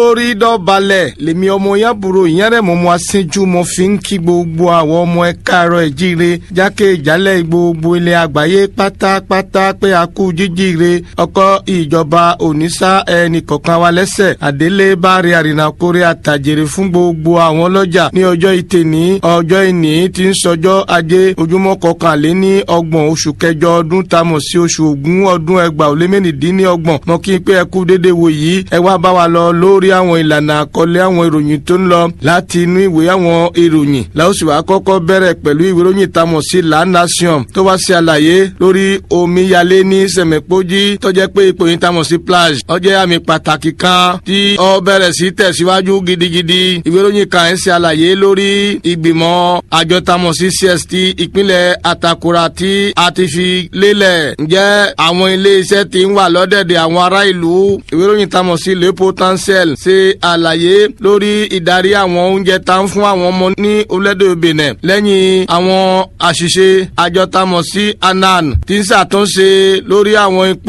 olórí dọ̀balẹ̀ lèmi ọmọ yàbúrò ìyẹn mo mọ aṣíjú mo fi ń kí gbogbo àwọn ọmọ ẹ káàárọ̀ ẹ̀ jíire jákèjálẹ̀ gbogbo ilẹ̀ àgbáyé pátápátá pé a kú jíjíire ọkọ ìjọba òníṣà ẹnì kọ̀ọ̀kan wa lẹ́sẹ̀ àdélé bá rí àrìnàkórè àtàjèrè fún gbogbo àwọn ọlọ́jà ní ọjọ́ ìtẹ̀ní ọjọ́ ìní tí ń sọjọ́ ajé ojúmọ́ kọkànléní ọgbọ̀n oṣù kẹjọ ọdún tamọ̀ sí oṣù ògún ọdún ẹgbàá ó lé mẹ́rìndínlọ́gbọ̀n mọ́ kí n pé ẹ kú dédé wò yìí ẹ wá bá wa lọ lórí àwọn ìlànà àkọlé àwọn ìròyìn tó ń lọ láti inú ìwé àwọn ìròyìn láòsì wàá kọ́kọ́ bẹ̀rẹ̀ pẹ̀lú ìwé ìròyìn tamọ̀ sí La Nation tó wá sí àlàyé lórí omíyalé ní sẹ̀mẹ̀pọ́jì tó jẹ́ pé ipò yìí tamọ̀ sí plage ó jẹ́ àmì pàtàkì kan tí ó bẹ̀rẹ̀ sí tẹ̀síwájú gidigidi ìwé ìròyìn kan ẹ̀ ṣe àlàyé lórí ìgbìmọ̀ àjọ tamọ̀ sí CST ìpínlẹ̀ Atakura tí a ti fi lélẹ̀ ǹjẹ́ àwọn ilé iṣẹ́ ti ń wà lọ́dẹ̀dẹ̀ àwọn ará ìlú ìwé ìròyìn tamọ̀ sí Le Potentiel ṣe àlàyé lórí ìdarí àwọn oúnjẹ tá ń fún àwọn ọmọ ní orílẹ̀-èdè Benin lẹ́yìn àwọn àṣìṣe àjọ tamọ̀ sí anan tí ń ṣàtúnṣe lórí àwọn ipò